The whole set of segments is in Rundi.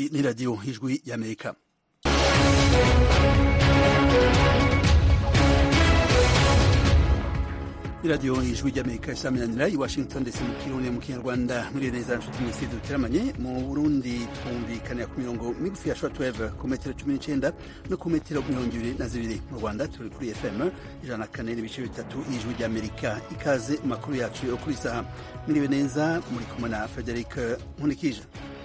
ni radiyo ijwi y'amerika iradiyo ijwi ry'amerika isaminanira i washington ndetse mu kirundi mu kinyarwanda muri neza nshuti mwese duteramanye mu burundi twumvikanira ku mirongo migufi ya shortwave ku metero cumi n'icenda no ku metero mirongo ibiri na zibiri mu rwanda turi kuri fm ijana na kane n'ibice bitatu ijwi ry'amerika ikaze mu makuru yacu yo kuri saha mwiriwe neza muri kumwe na frederic nkunikije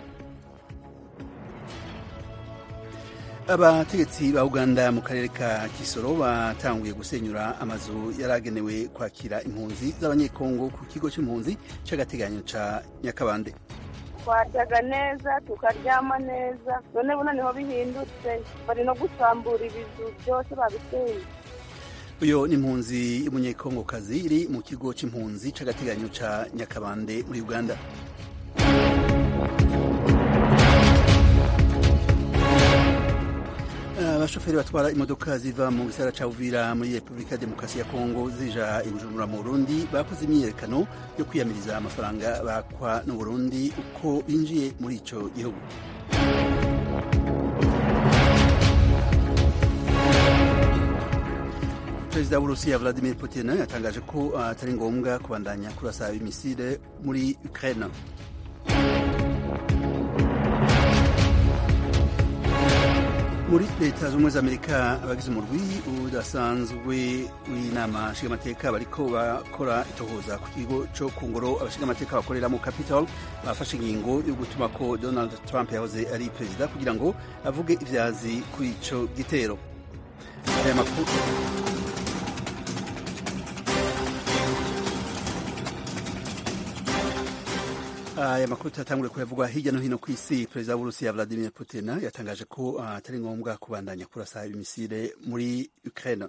abategetsi ba uganda mu karere ka kisoro batanguye gusenyura amazu yaragenewe kwakira impunzi z'abanyekongo ku kigo cy'impunzi cy'agateganyo ca nyakabande twaryaga neza tukaryama neza none buno niho bihindutse bari no gusambura ibizu byose babiseye uyo ni impunzi y'umunyekongokazi iri mu kigo c'impunzi c'agateganyo ca nyakabande muri uganda abashoferi batwara imodoka ziva mu gisagara ca Uvira muri Repubulika ya Demokarasi ya Kongo zija i Bujumbura mu Burundi bakoze imyiyerekano yo kwiyamiriza amafaranga bakwa n'u Burundi uko binjiye muri ico gihugu Perezida w'Urusiya Vladimir Putin yatangaje ko atari ngombwa kubandanya kurasa imisile muri Ukraine muri leta z'ubumwe za amerika abagize umurwi udasanzwe w'inama nshingamateka bariko bakora itohoza ku kigo co ku ngoro abashingamateka bakorera mu capitol bafashe ingingo yo gutuma ko donald trump yahoze ari perezida kugira ngo avuge ivyazi kuri ico gitero aya makuru aya makuru turatangure kuyavugwa hirya no hino ku isi perezida w'urusiya vladimir putin yatangaje ko atari ngombwa kubandanya kurasa imisile muri ukraine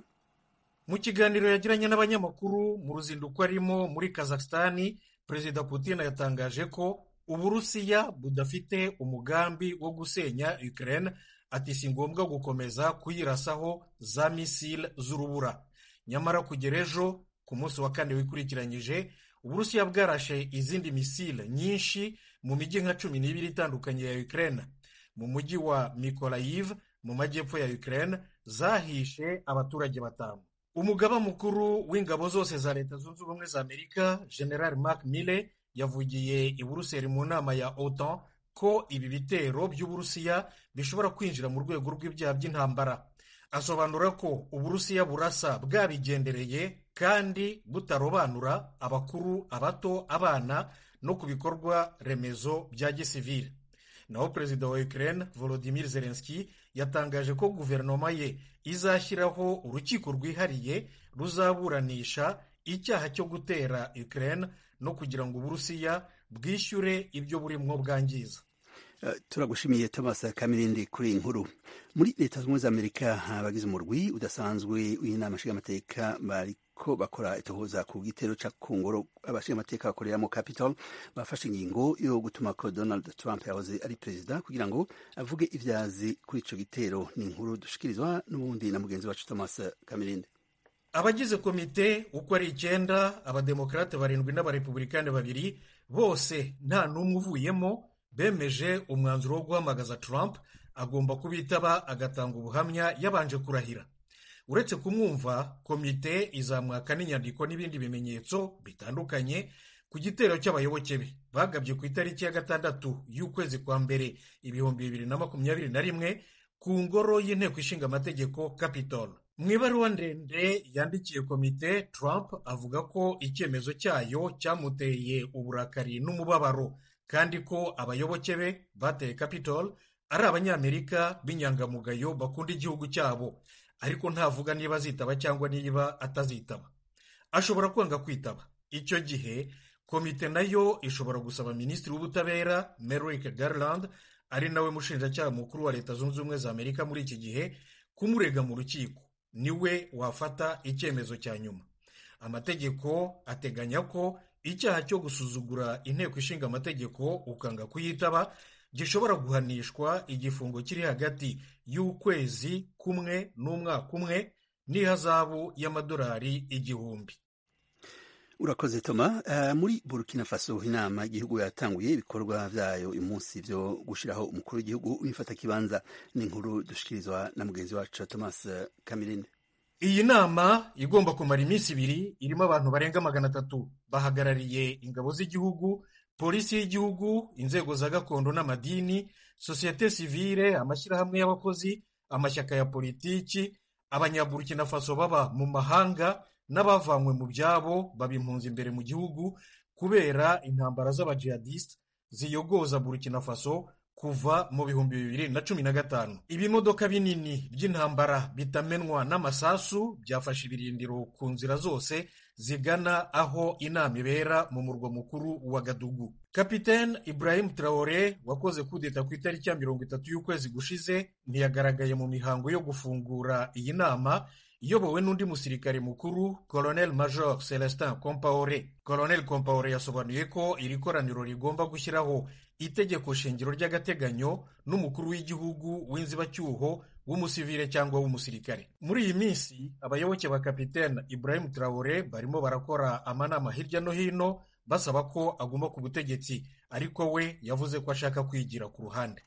mu kiganiro yagiranye n'abanyamakuru mu ruzinduko arimo muri kazakistani perezida putin yatangaje ko uburusiya budafite umugambi wo gusenya ukraine ati si ngombwa gukomeza kuyirasaho za misile z'urubura nyamara kugera ejo ku munsi wa kane wikurikiranyije uburusiya bwarashe izindi misile nyinshi mu mijyi nka cumi n'ibiri itandukanye ya ukraine mu mujyi wa mikolayiv mu majyepfo ya ukraine zahishe abaturage batanu umugaba mukuru w'ingabo zose za leta zunze ubumwe za amerika general mark mille yavugiye i buruseli mu nama ya otan ko ibi bitero by'uburusiya bishobora kwinjira mu rwego rw'ibyaha by'intambara asobanura ko uburusiya burasa bwabigendereye kandi butarobanura abakuru abato abana no ku bikorwa remezo bya gisivile naho perezida wa ukraine volodimir zelenski yatangaje ko guverinoma ye izashyiraho urukiko rwihariye ruzaburanisha icyaha cyo gutera ukraine no kugira ngo uburusiya bwishyure ibyo burimwo bwangiza Uh, turagushimiye Thomas Kamirindi kuri iyi nkuru muri leta zunze za Amerika abagize umurwi udasanzwe w'inama nshingamateka bariko bakora itohoza ku gitero ca kungoro abashingamateka bakorera mu Capitol bafashe ingingo yo gutuma ko Donald Trump yahoze ari perezida kugira ngo avuge ivyazi kuri ico gitero ni inkuru dushikirizwa n'ubundi na mugenzi wacu Thomas Kamirindi abagize komite uko ari icyenda abademokarate barindwi n'abarepublikani babiri bose nta n'umwe uvuyemo bemeje umwanzuro wo guhamagaza Trump agomba kubitaba agatanga ubuhamya yabanje kurahira uretse kumwumva komite izamwaka n'inyandiko n'ibindi bimenyetso bitandukanye ku gitero cy'abayoboke be bagabye ku itariki ya gatandatu y'ukwezi kwa mbere ibihumbi bibiri na makumyabiri na rimwe ku ngoro y'inteko ishinga amategeko Capitol mu ibaruwa ndende yandikiye komite Trump avuga ko icyemezo cyayo cyamuteye uburakari n'umubabaro kandi ko abayoboke be bateye Capitol ari abanyamerika b'inyangamugayo bakunda igihugu cyabo ariko ntavuga niba azitaba cyangwa niba atazitaba ashobora kwanga kwitaba icyo gihe komite nayo ishobora gusaba minisitiri w'ubutabera Merrick Garland ari nawe mushinjacyaha mukuru wa leta zunze ubumwe za amerika muri iki gihe kumurega mu rukiko niwe wafata icyemezo cya nyuma amategeko ateganya ko icyaha cyo gusuzugura inteko ishinga amategeko ukanga kuyitaba gishobora guhanishwa igifungo kiri hagati y'ukwezi kumwe n'umwaka umwe n'ihazabu y'amadolari igihumbi urakoze toma uh, muri burkina faso inama igihugu yatanguye ibikorwa vyayo uyu munsi vyo gushiraho umukuru w'igihugu w'imfata kibanza ni inkuru dushikirizwa na mugenzi wacu thomas kamirinde iyi nama igomba kumara iminsi ibiri irimo abantu barenga magana atatu bahagarariye ingabo z'igihugu polisi y'igihugu inzego za gakondo n'amadini sosiyete sivile amashyirahamwe y'abakozi amashyaka ya politiki abanyaburkina faso baba mu mahanga n'abavanywe mu byabo baba impunzi imbere mu gihugu kubera intambara z'abajihadisite ziyogoza burkina faso kuva mu bihumbi bibiri na cumi na gatanu ibimodoka binini by'intambara bitamenwa n'amasasu byafashe ibirindiro ku nzira zose zigana aho inama ibera mu murwa mukuru wa gadugu kapitene ibrahim traore wakoze kudeta ku itariki ya mirongo itatu y'ukwezi gushize ntiyagaragaye mu mihango yo gufungura iyi nama iyobowe n'undi musirikare mukuru colonel major celestin compaore colonel compaore yasobanuye ko iri koraniro rigomba gushyiraho itegeko shingiro ry'agateganyo n'umukuru w'igihugu w'inzibacyuho w'umusivile cyangwa w'umusirikare muri iyi minsi abayoboke ba kapitene ibrahim traore barimo barakora amanama hirya no hino basaba ko aguma ku butegetsi ariko we yavuze ko ashaka kwigira ku ruhande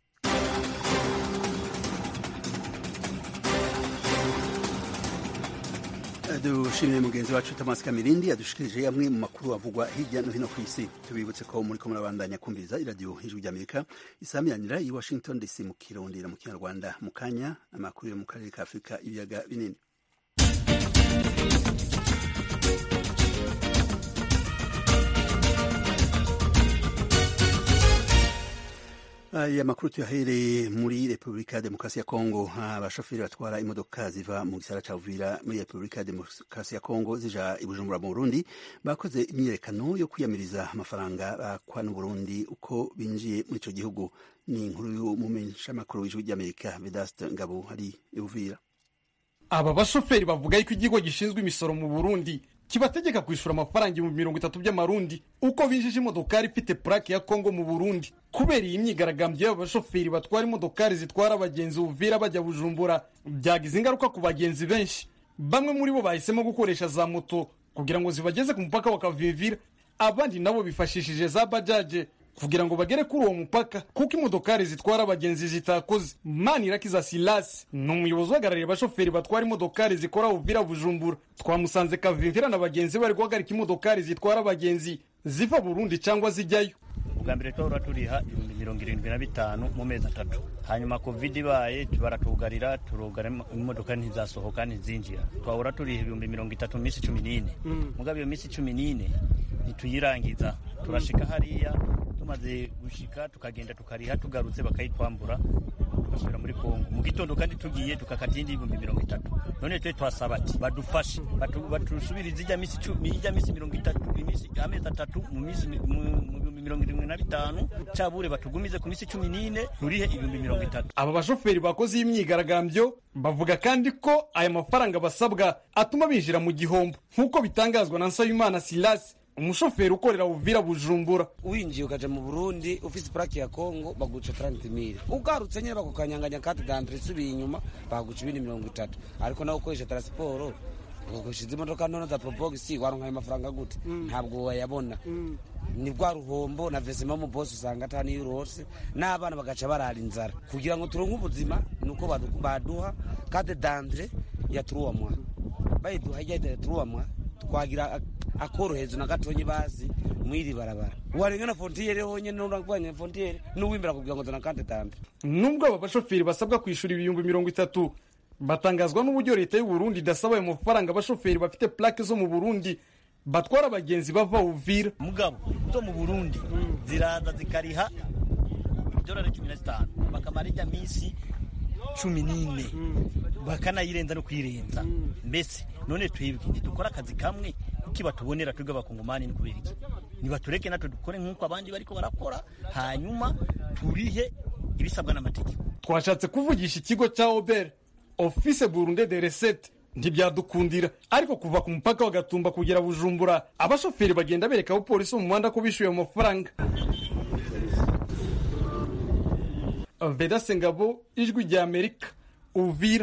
dushimire mugenzi wacu Thomas Kamirindi yadushikirije amwe mu makuru avugwa hirya no hino ku isi tubibutse ko muri ko murabandanya kumviriza iradiyo hejuru ry'Amerika isamiranira i Washington DC mu Kirundi na mu Kinyarwanda mu kanya amakuru yo mu karere ka Afurika ibiyaga binini aya makuru tuyahereye muri repubulika ya demokarasi ya kongo abashoferi batwara imodoka ziva mu gisara cya uvira muri repubulika ya demokarasi ya kongo zija i bujumbura mu burundi bakoze imyiyerekano yo kwiyamiriza amafaranga bakwa n'uburundi uko binjiye muri icyo gihugu ni inkuru y'umumenyeshamakuru w'ijwi ry'amerika vedaste ngabo hari i uvira aba bashoferi bavuga yuko ikigo gishinzwe imisoro mu burundi kibategeka kwishyura amafaranga ibihumbi mirongo itatu by'amarundi uko binjije imodokari ifite purake ya kongo mu burundi kubera iyi myigaragambyo y'aba bashoferi batwara imodokari zitwara abagenzi uvira bajya bujumbura byagize ingaruka ku bagenzi benshi bamwe muri bo bahisemo gukoresha za moto kugira ngo zibageze ku mupaka wa kavivira abandi nabo bifashishije za bajaje kugira ngo bagere kuri uwo mupaka kuko imodokari zitwara abagenzi zitakoze manirakiza silasi ni umuyobozi uhagarariye abashoferi batwara imodokari zikora uvira bujumbura twamusanze kavimvira na bagenzi bari guhagarika imodokari zitwara abagenzi ziva burundi cyangwa zijyayo ubwa mbere twahora turiha ibihumbi mirongo irindwi na bitanu mu mezi atatu hanyuma covid ibaye baratugarira turugara imodoka ntizasohoka ntizinjira twahora turiha ibihumbi mirongo itatu mu minsi cumi n'ine mugabo iyo minsi cumi n'ine ntituyirangiza turashika hariya tumaze gushika tukagenda tukariha tugarutse bakayitwambura tugasubira muri kongo mu gitondo kandi tugiye tukakata iyindi ibihumbi mirongo itatu none twe twasaba ati badufashe batusubirize ijya minsi ijya minsi mirongo itatu iminsi amezi atatu mu minsi mirongo irindwi na bitanu cabure batugumize ku minsi cumi n'ine turihe ibihumbi mirongo itatu aba bashoferi bakoze iyi myigaragambyo bavuga kandi ko aya mafaranga basabwa atuma binjira mu gihombo nk'uko bitangazwa na nsabimana silasi umushoferi ukorera uvira bujumbura winjiye ukaja mu burundi ufise purake ya kongo baguca taranti mire ugarutse nyine bakukanyanganya kati dandre isubiye inyuma baguca ibindi mirongo itatu ariko nawe ukoresha taransiporo ugakoresha izi modoka ntono za porobogisi waronka ayo mafaranga gute ntabwo wayabona ni bwa ruhombo na vesima mu bosi usanga atani yurose n'abana bagaca barara inzara kugira ngo turonke ubuzima ni uko baduha kade dandre ya turuwamwa bayiduha ijya turuwamwa twagira akorohezo na gatonyi bazi mwiri barabara warengana fontiyere honyene n'uragwanya fontiyere n'uwimbira kugira ngo zana kante tante nubwo aba bashoferi basabwa kwishura ibihumbi mirongo itatu batangazwa n'uburyo leta y'u Burundi idasaba ayo mafaranga abashoferi bafite plaque zo mu Burundi batwara abagenzi bava Uvira mugabo zo mu Burundi ziraza zikariha idolari cumi na zitanu bakamara ijya minsi cumi n'ine bakanayirenza no kuyirenza mbese none twebwe ntidukora akazi kamwe kuki batubonera twebwe abakongomani ni kubera iki nibatureke natwe dukore nk'uko abandi bariko barakora hanyuma turihe ibisabwa n'amategeko twashatse kuvugisha ikigo cya obere office burunde de recette ntibyadukundira ariko kuva ku mupaka wa gatumba kugera bujumbura abashoferi bagenda bereka abapolisi mu muhanda ko bishyuye amafaranga vedase ngabo ijwi rya amerika uvira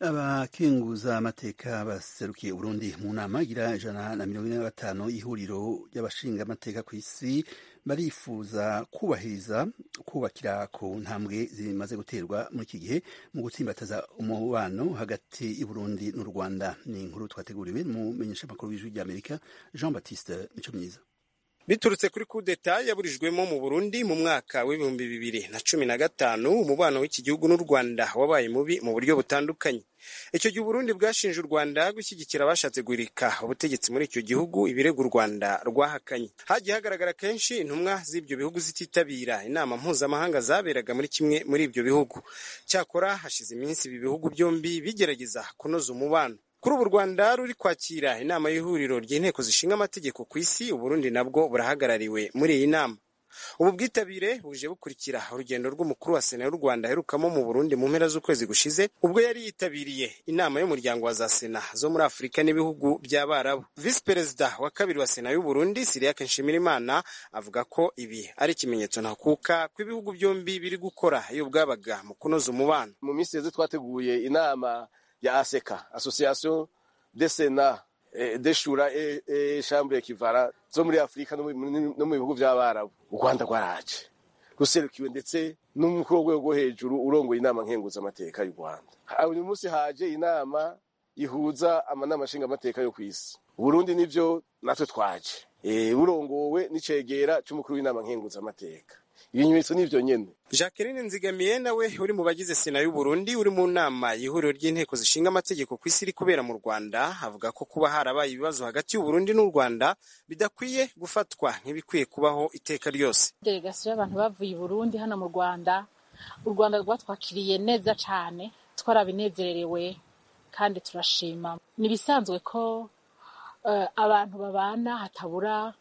abakenguza amateka baserukiye Burundi mu nama igira ijana na mirongo ine na gatanu y'ihuriro ry'abashinga amateka ku isi barifuza kubahiriza kubakira ku ntambwe zimaze guterwa muri iki gihe mu gutsimbataza umubano hagati y'Uburundi n'u Rwanda ni inkuru twateguriwe mu menyeshamakuru w'ijwi ry'Amerika Jean Baptiste Mico Myiza biturutse kuri kudeta yaburijwemo mu Burundi mu mwaka w'ibihumbi bibiri na cumi na gatanu umubano w'iki gihugu n'u Rwanda wabaye mubi mu buryo butandukanye icyo gihe Burundi bwashinje u Rwanda gushyigikira abashatse guhirika ubutegetsi muri icyo gihugu ibirego u Rwanda rwahakanye hagiye hagaragara kenshi intumwa z'ibyo bihugu zititabira inama mpuzamahanga zaberaga muri kimwe muri ibyo bihugu cyakora hashize iminsi ibi bihugu byombi bigerageza kunoza umubano kuri ubu u rwanda ruri kwakira inama y'ihuriro ry'inteko zishinga amategeko ku isi uburundi nabwo burahagarariwe muri iyi nama ubu bwitabire buje bukurikira urugendo rw'umukuru wa sena y'u rwanda aherukamo mu burundi mu mpera z'ukwezi gushize ubwo yari yitabiriye inama y'umuryango wa za sena zo muri afurika n'ibihugu by'abarabu visi perezida wa kabiri wa sena y'u burundi siriake nshimirimana avuga ko ibi ari ikimenyetso ntakuka ko ibihugu byombi biri gukora iyo bwabaga mu kunoza umubano mu minsi yeze twateguye inama ya aseka association de sena de shura e chambre kivara zo muri afurika no mu bihugu by'abarabu u rwanda rwaraje ruserukiwe ndetse n'umukuru w'urwego rwo hejuru urongoye inama nkenguzamateka y'u rwanda uyu munsi haje inama ihuza amanama nshingamateka yo ku isi uburundi nivyo natwe twaje burongowe n'icegera c'umukuru w'inama nkenguzamateka ibimenyetso n'ivyo nyene jacqueline nzigamiye nawe uri mu bagize sena y'uburundi uri mu nama y'ihuriro ry'inteko zishinga amategeko ku isi iri kubera mu rwanda avuga ko kuba harabaye ibibazo hagati y'uburundi n'u rwanda bidakwiye gufatwa nk'ibikwiye kubaho iteka ryose delegasiyo y'abantu bavuye i burundi hano mu rwanda u rwanda rwatwakiriye neza cane twarabinezererewe kandi turashima ni ibisanzwe ko uh, abantu babana hatabura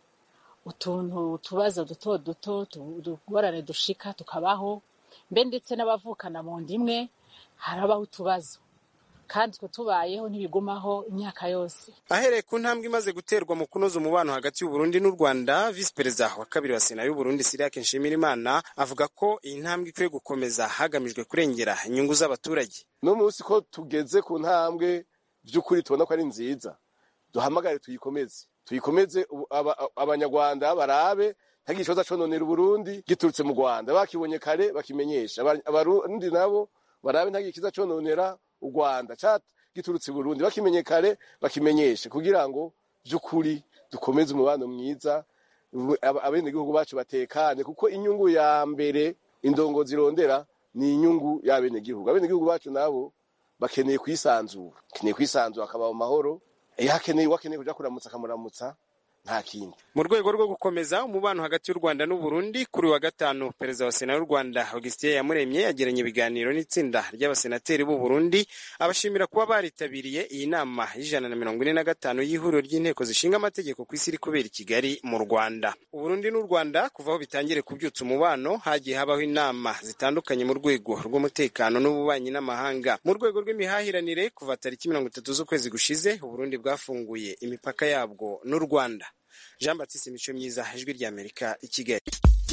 utuntu utubazo duto duto utugorane dushika tukabaho mbe ndetse n'abavukana mu nda imwe harabaho utubazo kandi twe tubayeho ntibigumaho imyaka yose ahereye ku ntambwe imaze guterwa mu kunoza umubano hagati y'uburundi n'u rwanda visi perezida wa kabiri wa sena y'uburundi siriake nshimirimana avuga ko iyi ntambwe ikwiye gukomeza hagamijwe kurengera inyungu z'abaturage no munsi ko tugeze ku ntambwe by'ukuri tubona ko ari nziza duhamagare tuyikomeze tuyikomeze abanyarwanda barabe ntagira ikibazo cononera uburundi giturutse mu rwanda bakibonye kare bakimenyesha abarundi nabo barabe ntagira ikiza cononera u rwanda giturutse i burundi bakimenye kare bakimenyeshe kugira ngo by'ukuri dukomeze umubano mwiza abenegihugu bacu batekane kuko inyungu ya mbere indongo zirondera ni inyungu y'abenegihugu abenegihugu bacu nabo bakeneye kwisanzura bakeneye kwisanzura akaba mu mahoro iyo akeneye uwakeneye kuja kuramutsa akamuramutsa nta kindi mu rwego rwo gukomeza umubano hagati y'u rwanda n'uburundi kuri wa gatanu perezida wa sena y'u rwanda augustin yamuremye yagiranye ibiganiro n'itsinda ry'abasenateri b'u burundi abashimira kuba baritabiriye iyi nama y'ijana na mirongo ine na gatanu y'ihuriro ry'inteko zishinga amategeko ku isi iri kubera i kigali mu rwanda uburundi n'u rwanda kuva aho bitangire kubyutsa umubano hagiye habaho inama zitandukanye mu rwego rw'umutekano n'ububanyi n'amahanga mu rwego rw'imihahiranire kuva tariki mirongo itatu z'ukwezi gushize uburundi bwafunguye imipaka yabwo n'u rwanda jean batiste imico myiza ijwi ry'amerika i kigali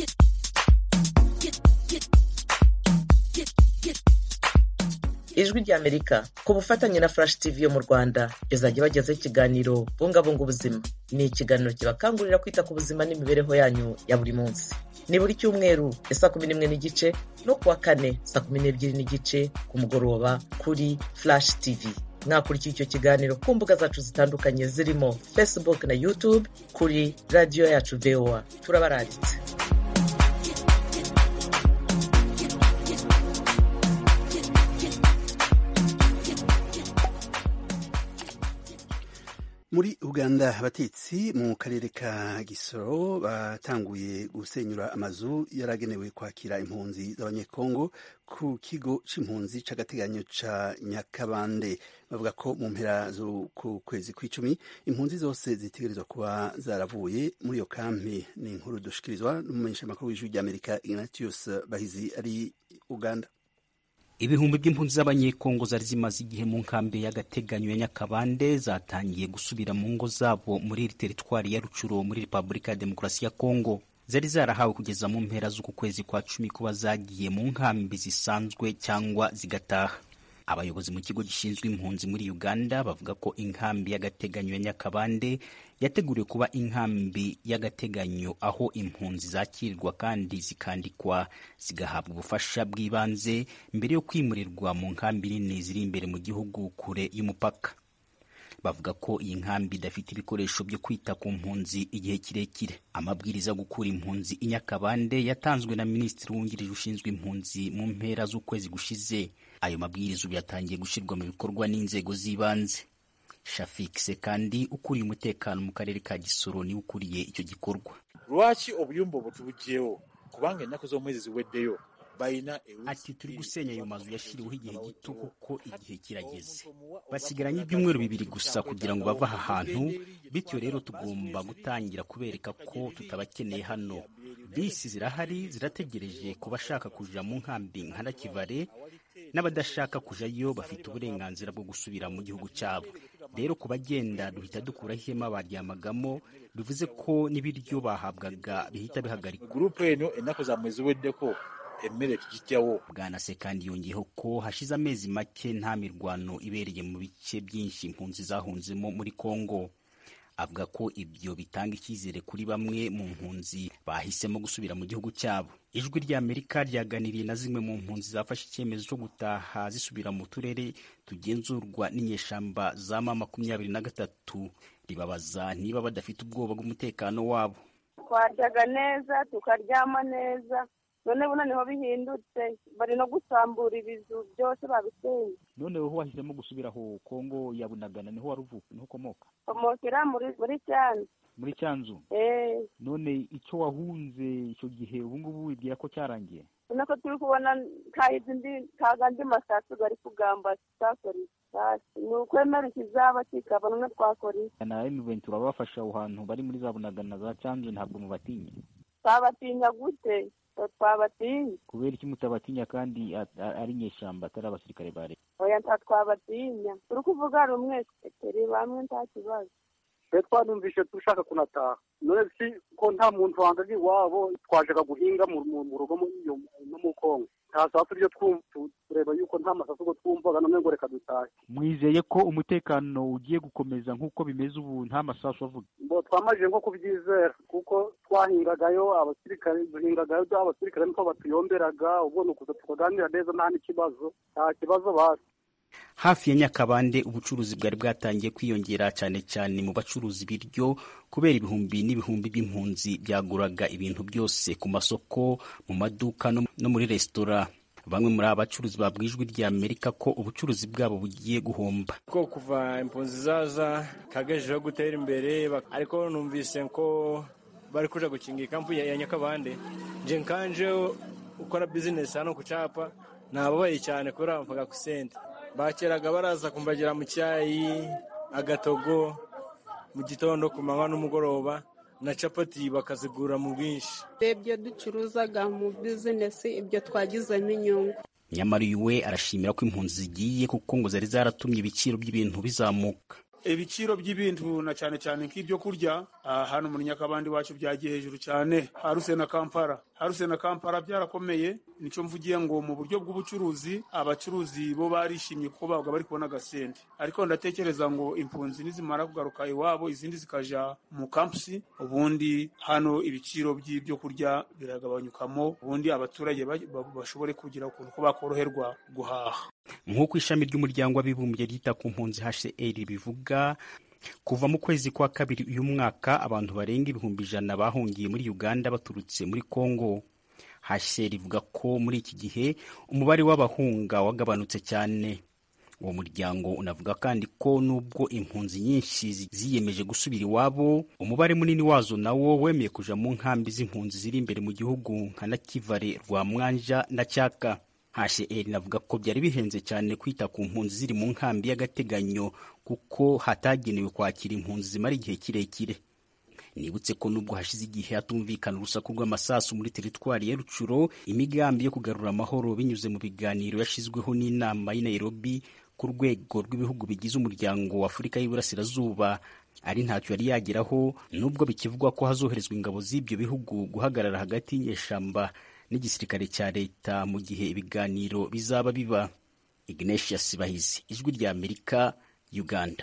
ijwi ry'amerika ku bufatanye na flash tv yo mu rwanda izajya bagezaho ikiganiro bungabunga ubuzima ni ikiganiro kibakangurira kwita ku buzima n'imibereho yanyu ya buri munsi ni buri cyumweru ya saa kumi n'imwe n'igice no kuwa kane saa kumi n'ebyiri n'igice ku mugoroba kuri flash tv mwakurikira icyo kiganiro ku mbuga zacu zitandukanye zirimo facebook na youtube kuri radiyo yacu voa turabaranditse muri uganda abatetsi mu karere ka gisoro batanguye gusenyura amazu yaragenewe kwakira impunzi z'abanyekongo ku kigo c'impunzi c'agateganyo ca nyakabande bavuga ko mu mpera z'uku kwezi kw'icumi impunzi zose zitegerezwa kuba zaravuye muri iyo kampi ni inkuru dushikirizwa n'umumenyeshamakuru w'ijwi ry'amerika ignatius bahizi ari uganda ibihumbi by'impunzi z'abanyekongo zari zimaze igihe mu nkambi y'agateganyo ya nyakabande zatangiye gusubira mu ngo zabo muri iri teritwari ya rucuro muri repubulika ya demokarasi ya kongo zari zarahawe kugeza mu mpera z'uku kwezi kwa cumi kuba zagiye mu nkambi zisanzwe cyangwa zigataha abayobozi mu kigo gishinzwe impunzi muri uganda bavuga ko inkambi y'agateganyo ya nyakabande yateguriwe kuba inkambi y'agateganyo aho impunzi zakirirwa kandi zikandikwa zigahabwa ubufasha bw'ibanze mbere yo kwimurirwa mu nkambi nini ziri imbere mu gihugu kure y'umupaka bavuga ko iyi nkambi idafite ibikoresho byo kwita ku mpunzi igihe kirekire amabwiriza yo gukura impunzi i nyakabande yatanzwe na minisitiri wungirije ushinzwe impunzi mu mpera z'ukwezi gushize ayo mabwiriza ubu yatangiye gushyirwa mu bikorwa n'inzego z'ibanze shafikise kandi ukuriye umutekano mu karere ka gisoro niwe ukuriye icyo gikorwa lwaki obuyumba butubuggyewo kubanga ennaku z'omwezi ziweddeyo ati turi gusenya ayo mazu yashyiriweho igihe gito kuko igihe kirageze basigaranye ibyumweru bibiri gusa kugira ngo bave aha hantu bityo rero tugomba gutangira kubereka ko tutabakeneye hano bisi zirahari zirategereje ku bashaka kuja mu nkambi nka nakivale n'abadashaka kujayo bafite uburenganzira bwo gusubira mu gihugu cyabo rero ku bagenda duhita dukuraho ihema baryamagamo bivuze ko n'ibiryo bahabwaga bihita bihagarikwa gurupu eno ennaku zammwe ziweddeko emmere tugijyawo bwana se kandi yongeyeho ko hashize amezi make nta mirwano ibereye mu bice byinshi impunzi zahunzemo muri kongo avuga ko ibyo bitanga icyizere kuri bamwe mu mpunzi bahisemo gusubira mu gihugu cyabo ijwi ry'amerika ryaganiriye na zimwe mu mpunzi zafashe icyemezo cyo gutaha zisubira mu turere tugenzurwa n'inyeshamba za ma makumyabiri na gatatu ribabaza niba badafite ubwoba bw'umutekano wabo twaryaga neza tukaryama neza none buno niho bihindutse bari no gusambura ibizu byose babisenya none wowe wahisemo gusubira aho kongo ya bunagana niho wari uvuka niho ukomoka komokera muri muri cyanzu muri cyanzu eh none icyo wahunze icyo gihe ubu ngubu wibwira ko cyarangiye ubona ko turi kubona kahize indi kaga andi masasu gari kugamba tutakora isasi ni ukwemera ikizaba kikaba none twakora iki na M23 urabafasha aho hantu bari muri za bunagana za cyanzu ntabwo mubatinya twabatinya gute twabatinya kubera iki mutabatinya kandi ari nyeshyamba atari abasirikare ba leta oya nta twabatinya turi kuvuga rumwe turi bamwe nta kibazo twe twanumvishe dushaka kunataha none si ko nta muntu wangaga iwabo twajaga guhinga mu rugo no mu kongo nta sasu ryo tureba yuko nta masasu ngo twumvaga none ngo reka dutahe mwizeye ko umutekano ugiye gukomeza nk'uko bimeze ubu nta masasu avuga ngo twamajije nko kubyizera kuko twahingagayo abasirikare duhingagayo abasirikare niko batuyomberaga ubwo ni ukuza tukaganira neza nta n'ikibazo nta kibazo basi hafi ya nyakabande ubucuruzi bwari bwatangiye kwiyongera cyane cyane mu bacuruza ibiryo kubera ibihumbi n'ibihumbi by'impunzi byaguraga ibintu byose ku masoko mu maduka no muri resitora bamwe muri aba bacuruzi babwiye ijwi rya amerika ko ubucuruzi bwabo bugiye guhomba ko kuva impunzi zaza kagejejeho gutera imbere ariko numvise ko bari kuja gukinga ikampu ya nyakabande nje nkanje ukora bizinesi hano ku capa nababaye cyane kubera bampaga ku sente bakeraga baraza kumbagira mu cyayi agatogo mu gitondo ku manywa n'umugoroba na capati bakazigura mu bwinshi ibyo ducuruzaga mu bizinesi ibyo twagizemo inyungu nyamara uyu we arashimira ko impunzi zigiye kuko ngo zari zaratumye ibiciro by'ibintu bizamuka ibiciro by'ibintu na cyane cyane nk'ibyo kurya hano muri nyakabandi wacu byagiye hejuru cyane haruse na kampala haruse na kampala byarakomeye nicyo mvugiye ngo mu buryo bw'ubucuruzi abacuruzi bo barishimye kuko babaga bari kubona agasente ariko ndatekereza ngo impunzi nizimara kugaruka iwabo izindi zikaja mu kampusi ubundi hano ibiciro by'ibyo kurya biragabanyukamo ubundi abaturage bashobore kugira ukuntu ko bakoroherwa guhaha nk'uko ishami ry'umuryango w'abibumbye ryita ku mpunzi hcr bivuga kuva mu kwezi kwa kabiri uyu mwaka abantu barenga ibihumbi ijana bahungiye muri uganda baturutse muri congo hcr ivuga ko muri iki gihe umubare w'abahunga wagabanutse cyane uwo muryango unavuga kandi ko nubwo impunzi nyinshi ziyemeje gusubira iwabo umubare munini wazo nawo wemeye kuja mu nkambi z'impunzi ziri imbere mu gihugu nka nakivale rwamwanja na cyaka hcr navuga ko byari bihenze cyane kwita ku mpunzi ziri mu nkambi y'agateganyo kuko hatagenewe kwakira impunzi zimara igihe kirekire nibutse ko nubwo hashize igihe hatumvikana urusaku rw'amasasu muri teritwari ya rucuro imigambi yo kugarura amahoro binyuze mu biganiro yashyizweho n'inama y'i nairobi ku rwego rw'ibihugu bigize umuryango wa afurika y'iburasirazuba ari ntacyo yari yageraho nubwo bikivugwa ko hazoherezwa ingabo z'ibyo bihugu guhagarara hagati y'inyeshamba n'igisirikare cya leta mu gihe ibiganiro bizaba biba ignatius bahizi ijwi rya amerika uganda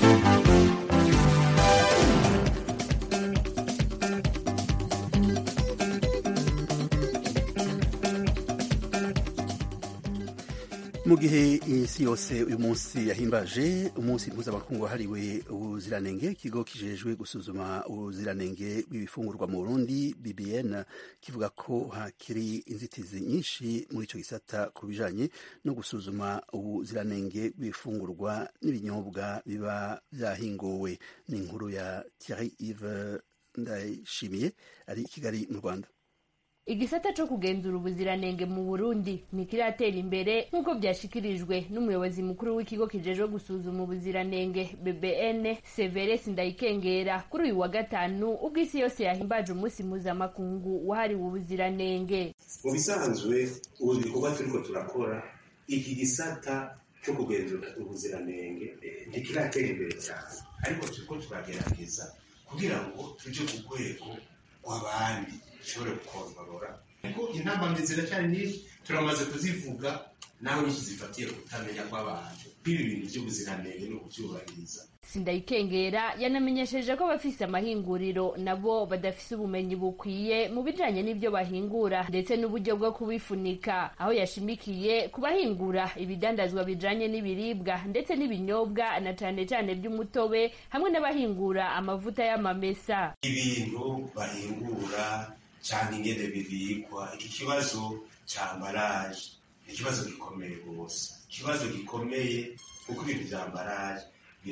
mu gihe isi yose uyu munsi yahimbaje umunsi mpuzamakungu wahariwe ubuziranenge ikigo kijejwe gusuzuma ubuziranenge bw'ibifungurwa mu burundi bbn kivuga ko hakiri inzitizi nyinshi muri icyo gisata ku bijanye no gusuzuma ubuziranenge bw'ibifungurwa n'ibinyobwa biba byahinguwe ni inkuru ya thierry ive ndayishimiye ari i kigali mu rwanda igisata co kugenzura ubuziranenge mu burundi ntikiratera imbere nk'uko byashikirijwe n'umuyobozi mukuru w'ikigo kijejwe gusuzuma ubuziranenge bbn severesi ndayikengera kuri uyu wa gatanu ubwo isi yose yahimbaje umunsi mpuzamakungu wahariwe ubuziranenge mu bisanzwe ubu bikorwa turiko turakora iki gisata cyo kugenzura ubuziranenge ntikiratera imbere cyane ariko turiko turagerageza kugira ngo tuje ku rwego rw'abandi dushobore gukontorora ariko intambamyi ziracyari nyinshi turamaze kuzivuga naho nyinshi zifatiye kutamenya kw'abantu nk'ibi bintu by'ubuziranenge no kubyubahiriza sindayikengera yanamenyesheje ko abafise amahinguriro nabo badafise ubumenyi bukwiye mu bijanye n'ibyo bahingura ndetse n'uburyo bwo kubifunika aho yashimikiye ku bahingura ibidandazwa bijanye n'ibiribwa ndetse n'ibinyobwa na cane cane by'umutobe hamwe n'abahingura amavuta y'amamesa ibintu bahingura cyangwa ingene bibikwa iki kibazo cya ambaraje ni ikibazo gikomeye rwose ikibazo gikomeye kuko ibintu bya ambaraje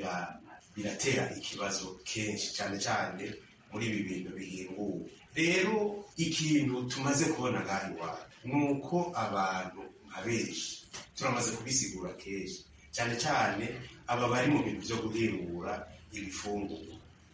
biratera ikibazo kenshi cyane cyane muri ibi bintu bihinguwe rero ikintu tumaze kubona ngaha iwacu ni uko abantu nka benshi turamaze kubisigura kenshi cyane cyane aba bari mu bintu byo guhingura ibifungurwa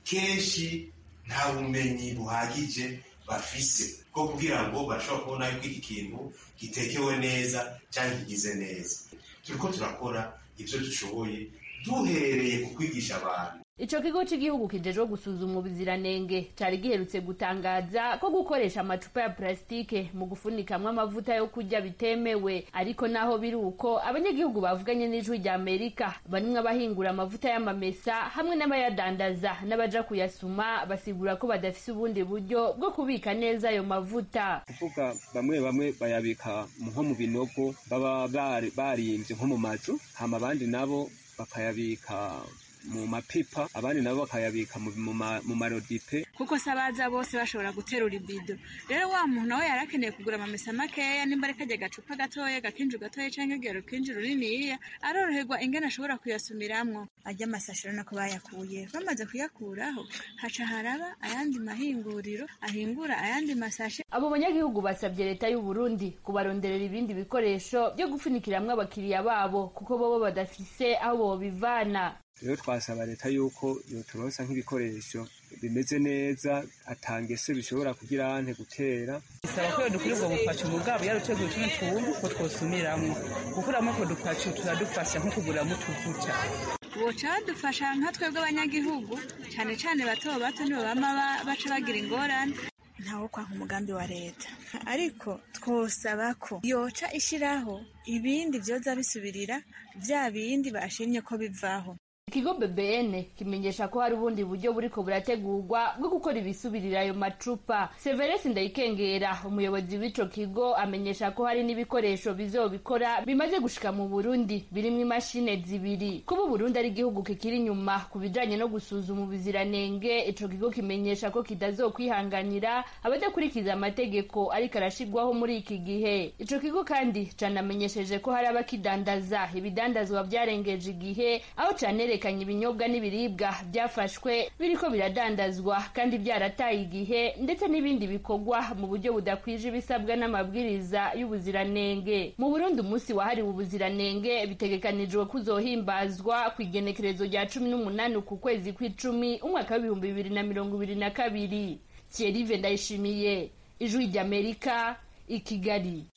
kenshi nta bumenyi buhagije bafise bwo kugira ngo bashobora kubona yuko iki kintu gitekewe neza cyangwa kigize neza turiko turakora ibyo dushoboye duhereye ku kwigisha abantu ico kigo c'igihugu kijejwe gusuzuma ubuziranenge cari giherutse gutangaza ko gukoresha amacupa ya plasitike mu gufunikamwo amavuta yo kurya bitemewe ariko naho biri uko abanyagihugu bavuganye n'ijwi rya amerika barimwe abahingura amavuta y'amamesa hamwe n'abayadandaza n'abaja kuyasuma basigura ko badafise ubundi buryo bwo kubika neza ayo mavuta kuvuga bamwe bamwe bayabika nko mu binogo baba barimvye nko mu mazu hama abandi nabo bakayabika mu mapipa abandi nabo bakayabika mu marodipe kuko se abaza bose bashobora guterura ibido rero wa muntu nawe yari akeneye kugura amamesa makeya nimba ari kajya agacupa gatoya gakinju gatoya cyangwa igero kinju runiniya aroroherwa ingene ashobora kuyasumiramwo ajya amasashiro nako bayakuye bamaze kuyakuraho haca haraba ayandi mahinguriro ahingura ayandi masashe abo banyagihugu basabye leta y'u Burundi kubaronderera ibindi bikoresho byo gufunikiramwo abakiriya babo kuko bobo badafise aho bobivana rero twasaba leta yuko yoturonsa nk'ibikoresho bimeze neza atangese bishobora kugira ante gutera bisaba ko dukwiye ubwo bupacu mu bwabo yaruteguye utundi tuntu ko twosumiramwo gukuramo utwo dupacu turadufasha nko kuguramo utuvuta boca badufasha nka twebwe abanyagihugu cyane cyane bato bato nibo bama baca bagira ingorane ntawo kwanka umugambi wa leta ariko twosaba ko yoca ishiraho ibindi vyoza bisubirira vya bindi bashimye ko bivaho ikigo bbn kimenyesha ko hari ubundi buryo buriko burategurwa bwo gukora ibisubirira ayo macupa severesi ndayikengera umuyobozi w'ico kigo amenyesha ko hari n'ibikoresho bizobikora bimaze gushika mu burundi birimwo imashine zibiri kuba uburundi ari igihugu kikiri inyuma ku bijanye no gusuzuma ubuziranenge ico kigo kimenyesha ko kitazokwihanganira abadakurikiza amategeko ariko arashigwaho muri iki gihe ico kigo kandi canamenyesheje ko hari abakidandaza ibidandazwa vyarengeje igihe aho canere vyerekanye ibinyobwa n'ibiribwa byafashwe biriko biradandazwa kandi byarataye igihe ndetse n'ibindi bikorwa mu buryo budakwije ibisabwa n'amabwiriza y'ubuziranenge mu burundi umunsi wahariwe ubuziranenge bitegekanijwe kuzohimbazwa ku igenekerezo rya cumi n'umunani ku kwezi kw'icumi umwaka w'ibihumbi bibiri na mirongo ibiri na kabiri thierry ndayishimiye ijwi ry'amerika i kigali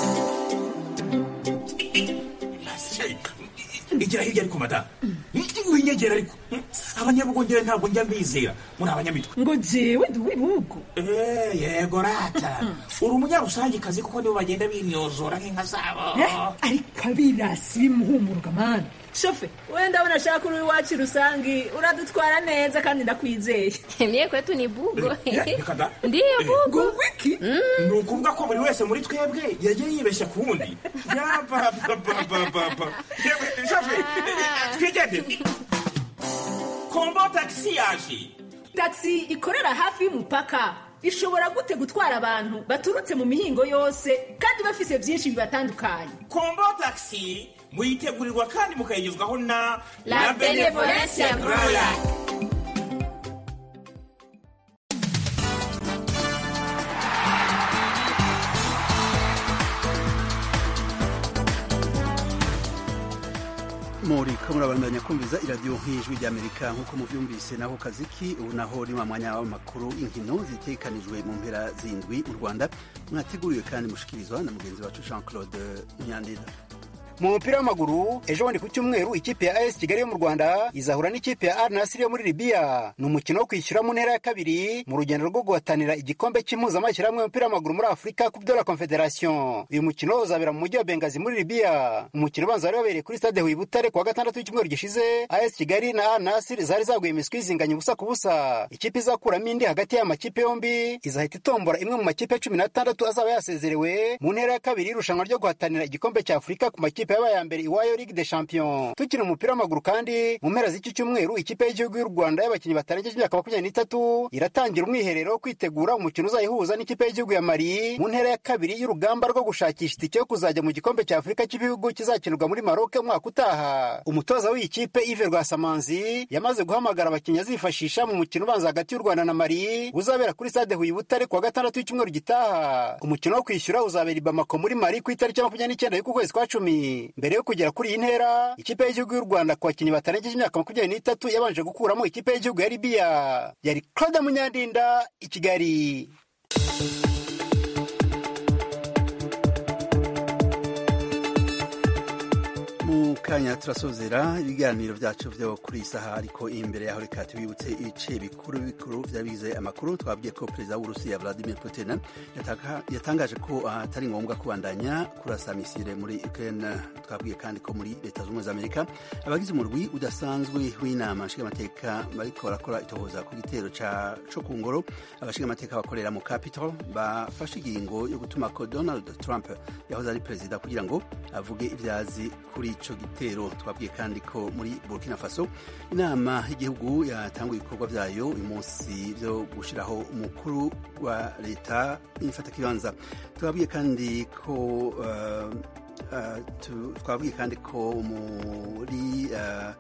igira hirya ariko madamu winyegera ariko abanyabugongera ntabwo njya mbizera muri abanyamitwe ngo jewe ndi uw'ibihugu Eh, yego rata uri umunyarusangikazi kuko nibo bagenda binyozora nk'inka zabo ariko abirasi bimuhumuruka mani shofe we ndabona ashaka uri iwacu rusangi uradutwara neza kandi ndakwizeye mie kwetu ni bugo reka da ndiyo bugo wiki ni ukuvuga ko buri wese muri twebwe yagiye yibeshya ku wundi yabababababa yewe shafe twigendere kombo tagisi yaje taxi ikorera hafi y'umupaka ishobora gute gutwara abantu baturutse mu mihingo yose kandi bafise byinshi bibatandukanye kombo tagisi muyitegurirwa kandi mukayigezwaho na La Benevolencia Royal. muri ko murabandanya kumviza iradiyo nk'ijwi ry'amerika nk'uko muvyumvise naho kaziki ubu naho ni wa mwanya w'amakuru inkino zitekanijwe mu mpera zindwi mu rwanda mwateguriwe kandi mushikirizwa na mugenzi wacu jean claude nyandida mu mupira w'amaguru ejo bundi ku cyumweru ikipe ya as kigali yo mu rwanda izahura n'ikipe ya al nasiri yo muri libiya ni umukino wo kwishyura mu ntera ya kabiri mu rugendo rwo guhatanira igikombe cy'impuzamashyirahamwe y'umupira w'amaguru muri afurika ku byo la confederation uyu mukino uzabera mu mujyi wa bengazi muri libiya umukino ubanza wari wabereye kuri stade huye butare ku wa gatandatu w'icyumweru gishize as kigali na al nasiri zari zaguye imiswi zinganya ubusa ku busa ikipe izakuramo indi hagati y'aya makipe yombi izahita itombora imwe mu makipe cumi n'atandatu azaba yasezerewe mu ntera ya kabiri y'irushanwa ryo guhatanira igikombe cya afurika ku makipe yabaye ya mbere iwayo ligue de champion tukina umupira w'amaguru kandi mu mpera z'iki cyumweru ikipe y'igihugu y'u rwanda y'abakinnyi batarengeje imyaka makumyabiri n'itatu iratangira umwiherero wo kwitegura umukino uzayihuza n'ikipe y'igihugu ya mali mu ntera ya kabiri y'urugamba rwo gushakisha itike yo kuzajya mu gikombe cya afurika cy'ibihugu kizakinirwa muri maroke umwaka utaha umutoza w'iyi kipe ive rwasamanzi yamaze guhamagara abakinnyi azifashisha mu mukino ubanza hagati y'u rwanda na mali uzabera kuri stade huye butare ku wa gatandatu w'icyumweru gitaha umukino wo kwishyura uzabera i bamako muri mali ku itariki ya makumyabiri n'icyenda y'uku kwezi kwa cumi mbere yo kugera kuri iyi ntera ikipe y'igihugu y'u rwanda ku bakinnyi batarengeje imyaka makumyabiri n'itatu yabanje gukuramo ikipe y'igihugu ya libiya yari claude munyandinda i kigali mu kanya turasozera ibiganiro byacu byo kuri iyi saha ariko imbere yaho reka tubibutse ibice bikuru bikuru byabize amakuru twabwiye ko perezida w'uburusiya vladimir putin yataka- yatangaje ko atari ngombwa kubandanya kurasa misile muri ukraine twabwiye kandi ko muri leta zunze ubumwe za amerika abagize umurwi udasanzwe w'inama nshingamateka bariko barakora itohoza ku gitero ca co ku ngoro abashingamateka bakorera mu capitol bafashe ingingo yo gutuma ko donald trump yahoze ari perezida kugira ngo avuge ibyazi kuri ico gitero twabwiye kandi ko muri burkina faso inama y'igihugu yatanguye ibikorwa vyayo uyu munsi vyo gushiraho umukuru wa leta y'imfatakibanza twabwiye kandi ko uh, uh, tu- twabwiye kandi ko muri uh,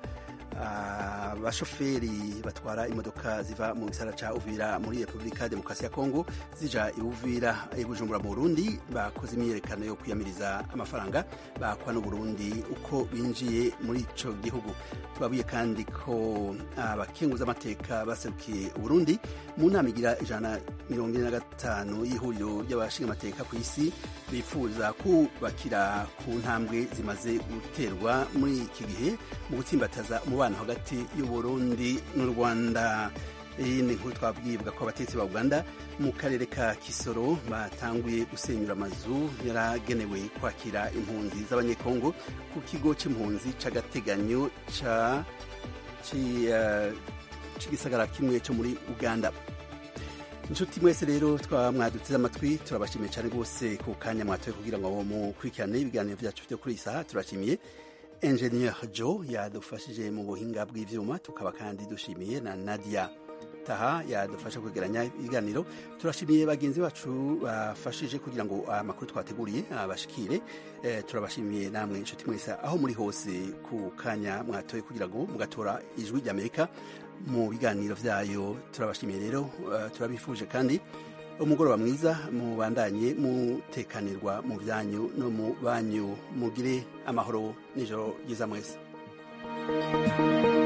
abashoferi batwara imodoka ziva mu gisara ca uvira muri repubulika ya demokarasi ya kongo zija i uvira i bujumbura mu burundi bakoze imyiyerekano yo kwiyamiriza amafaranga bakwa n'uburundi uko binjiye muri ico gihugu twabwiye kandi ko abakenguzamateka baserukiye uburundi mu nama igira ijana mirongo ine na gatanu y'ihuriro ry'abashingamateka ku isi bifuza kubakira ku ntambwe zimaze guterwa muri iki gihe mu gutsimbataza umubano hagati y'uburundi n'u rwanda iyi ni inkuru twabwibwa ko abatetsi ba uganda mu karere ka kisoro batanguye gusenyura amazu yaragenewe kwakira impunzi z'abanyekongo ku kigo c'impunzi c'agateganyo ca ci, eh, c'igisagara kimwe co muri uganda inshuti mwese rero twamwaduteze amatwi turabashimiye cyane rwose ku kanya mwatoye kugira ngo mukurikirane ibiganiro byacu byo kuri iyi saha turashimiye engineer joe yadufashije mu buhinga bw'ivyuma tukaba kandi dushimiye na nadia taha yadufasha kwegeranya ibiganiro turashimiye bagenzi bacu bafashije kugira ngo amakuru twateguriye abashikire eh, turabashimiye namwe inshuti mwese aho muri hose ku kanya mwatoye kugira ngo mugatora ijwi ry'amerika mu biganiro vyayo turabashimiye rero uh, turabifuje kandi umugoroba mwiza mubandanye mutekanirwa mu byanyu no mu banyu mugire amahoro n'ijoro ryiza mwese